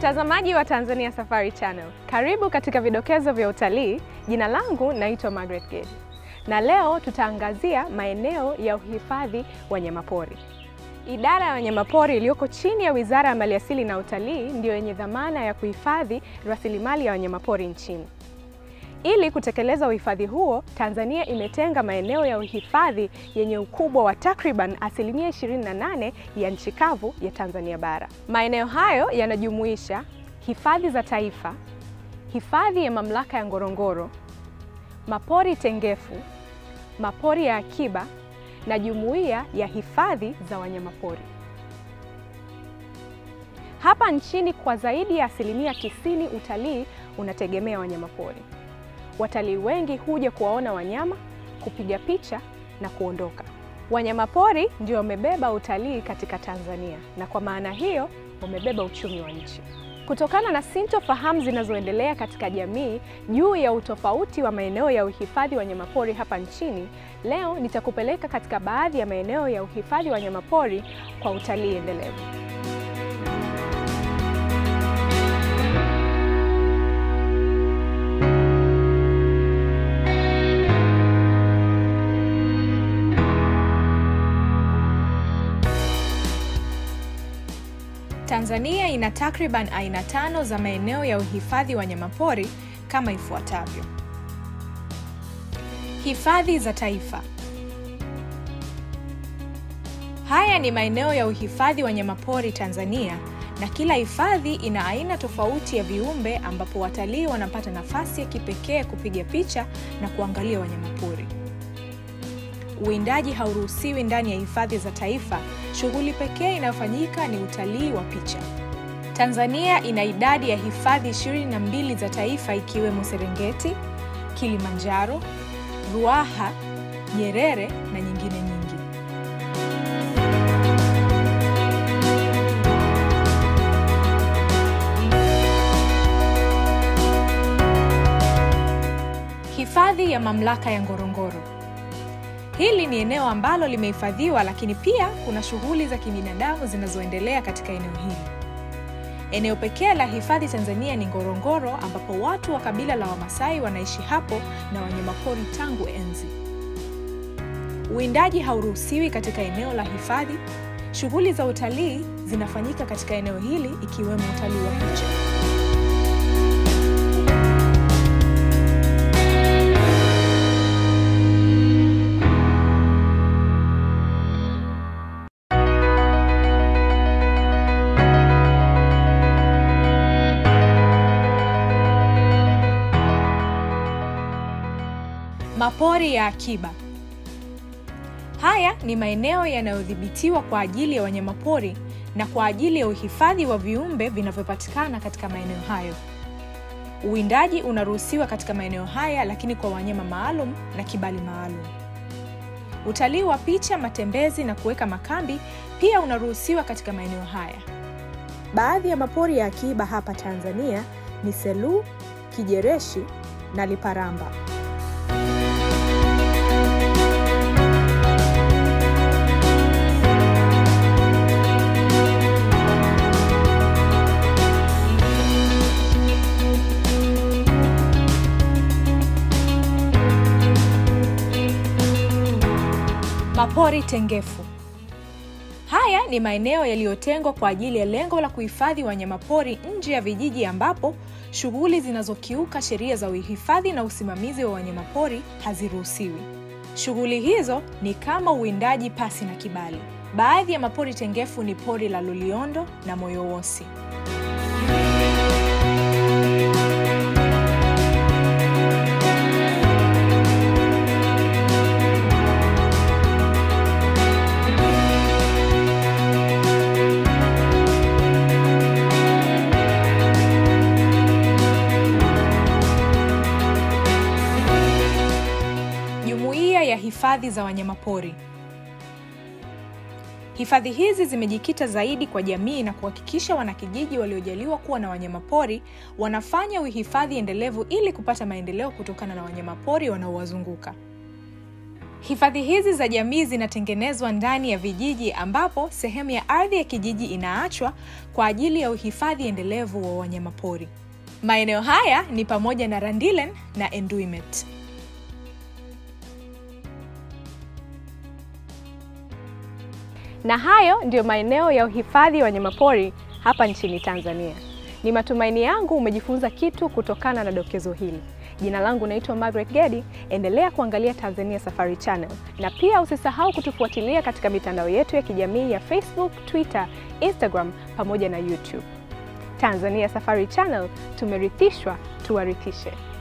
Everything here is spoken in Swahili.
Mtazamaji wa Tanzania Safari Channel, karibu katika vidokezo vya utalii. Jina langu naitwa Margaret Gedi, na leo tutaangazia maeneo ya uhifadhi wanyamapori. Idara ya wanyamapori iliyoko chini ya Wizara ya Maliasili na Utalii ndiyo yenye dhamana ya kuhifadhi rasilimali ya wanyamapori nchini. Ili kutekeleza uhifadhi huo, Tanzania imetenga maeneo ya uhifadhi yenye ukubwa wa takriban asilimia 28 ya nchi kavu ya Tanzania bara. Maeneo hayo yanajumuisha hifadhi za taifa, hifadhi ya mamlaka ya Ngorongoro, mapori tengefu, mapori ya akiba na jumuiya ya hifadhi za wanyamapori. Hapa nchini kwa zaidi ya asilimia tisini utalii unategemea wanyamapori. Watalii wengi huja kuwaona wanyama, kupiga picha na kuondoka. Wanyamapori ndio wamebeba utalii katika Tanzania na kwa maana hiyo wamebeba uchumi wa nchi. Kutokana na sintofahamu zinazoendelea katika jamii juu ya utofauti wa maeneo ya uhifadhi wa wanyamapori hapa nchini, leo nitakupeleka katika baadhi ya maeneo ya uhifadhi wa wanyamapori kwa utalii endelevu. Tanzania ina takriban aina tano za maeneo ya uhifadhi wa wanyamapori kama ifuatavyo. Hifadhi za taifa. Haya ni maeneo ya uhifadhi wa wanyamapori Tanzania na kila hifadhi ina aina tofauti ya viumbe ambapo watalii wanapata nafasi ya kipekee kupiga picha na kuangalia wanyamapori. Uwindaji hauruhusiwi ndani ya hifadhi za taifa. Shughuli pekee inayofanyika ni utalii wa picha. Tanzania ina idadi ya hifadhi 22 za taifa ikiwemo Serengeti, Kilimanjaro, Ruaha, Nyerere na nyingine nyingi. Hifadhi ya mamlaka ya Ngorongoro. Hili ni eneo ambalo limehifadhiwa, lakini pia kuna shughuli za kibinadamu zinazoendelea katika eneo hili. Eneo pekee la hifadhi Tanzania ni Ngorongoro, ambapo watu wa kabila la Wamasai wanaishi hapo na wanyamapori tangu enzi. Uwindaji hauruhusiwi katika eneo la hifadhi. Shughuli za utalii zinafanyika katika eneo hili, ikiwemo utalii wa picha. Mapori ya akiba. Haya ni maeneo yanayodhibitiwa kwa ajili ya wanyamapori na kwa ajili ya uhifadhi wa viumbe vinavyopatikana katika maeneo hayo. Uwindaji unaruhusiwa katika maeneo haya, lakini kwa wanyama maalum na kibali maalum. Utalii wa picha, matembezi na kuweka makambi pia unaruhusiwa katika maeneo haya. Baadhi ya mapori ya akiba hapa Tanzania ni Selous, Kijereshi na Liparamba. Mapori tengefu. Haya ni maeneo yaliyotengwa kwa ajili ya lengo la kuhifadhi wanyamapori nje ya vijiji ambapo shughuli zinazokiuka sheria za uhifadhi na usimamizi wa wanyamapori haziruhusiwi. Shughuli hizo ni kama uwindaji pasi na kibali. Baadhi ya mapori tengefu ni pori la Loliondo na Moyowosi. Jumuiya ya hifadhi za wanyamapori. Hifadhi hizi zimejikita zaidi kwa jamii na kuhakikisha wanakijiji waliojaliwa kuwa na wanyamapori wanafanya uhifadhi endelevu ili kupata maendeleo kutokana na wanyamapori wanaowazunguka. Hifadhi hizi za jamii zinatengenezwa ndani ya vijiji ambapo sehemu ya ardhi ya kijiji inaachwa kwa ajili ya uhifadhi endelevu wa wanyamapori. Maeneo haya ni pamoja na Randilen na Enduimet. Na hayo ndiyo maeneo ya uhifadhi wa wanyamapori hapa nchini Tanzania. Ni matumaini yangu umejifunza kitu kutokana na dokezo hili. Jina langu naitwa Margaret Gedi. Endelea kuangalia Tanzania Safari Channel na pia usisahau kutufuatilia katika mitandao yetu ya kijamii ya Facebook, Twitter, Instagram pamoja na YouTube. Tanzania Safari Channel, tumerithishwa tuwarithishe.